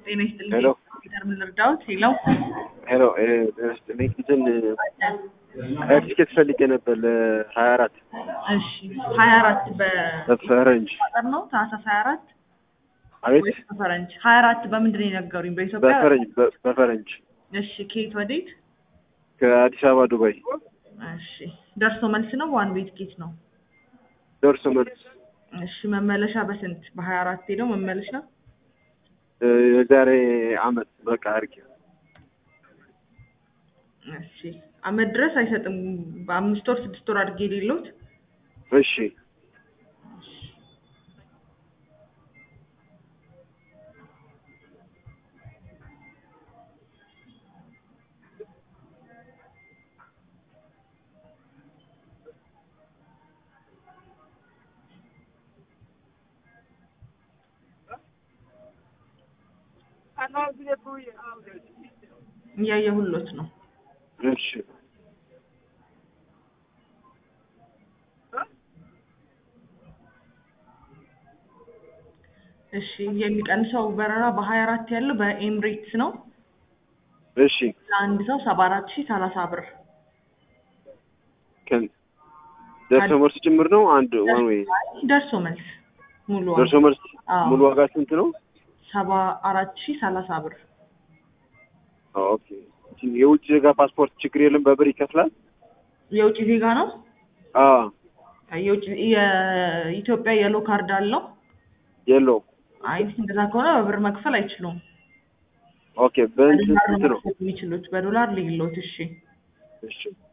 ጤና ይስጥልኝ። ሄሎ ኮምፒውተር ምን ልርዳዎት? ሄሎ ሄሎ ጤና ይስጥልኝ። እንትን ቲኬት ፈልጌ ነበር ለሀያ አራት እሺ ሀያ አራት በፈረንጅ በቁጥር ነው ታህሳስ ሀያ አራት አቤት ወይስ በፈረንጅ? ሀያ አራት በምንድን ነው የነገሩኝ? በኢትዮጵያ በፈረንጅ በ- በፈረንጅ እሺ ከየት ወዴት? ከአዲስ አበባ ዱባይ እሺ ደርሶ መልስ ነው ዋን ዌይ ቲኬት ነው? ደርሶ መልስ እሺ መመለሻ በስንት? በሀያ አራት ሄደው መመለሻ እ፣ የዛሬ አመት በቃ አድርጌ እሺ አመት ድረስ አይሰጥም። በአምስት ወር ስድስት ወር አድርጌ የሌለውት እሺ እያየሁሎት ነው። እሺ እሺ የሚቀንሰው በረራ በሀያ አራት ያለው በኤምሬትስ ነው። እሺ ለአንድ ሰው ሰባ አራት ሺህ ሰላሳ ብር ከን ደርሶ መልስ ጭምር ነው አንድ ዋን ወይ ደርሶ መልስ ሙሉ ደርሶ መልስ አዎ። ሙሉ ዋጋ ስንት ነው? ሰባ አራት ሺህ ሰላሳ ብር ኦኬ የውጭ ዜጋ ፓስፖርት ችግር የለም በብር ይከፍላል? የውጭ ዜጋ ነው። አዎ የውጭ የኢትዮጵያ የሎ ካርድ አለው። የለውም። አይ እንደዛ ከሆነ በብር መክፈል አይችሉም። ኦኬ በእንትን በዶላር ስንት ነው ነው? መክፈል የሚችሉት። በዶላር ልዩሎት። እሺ እሺ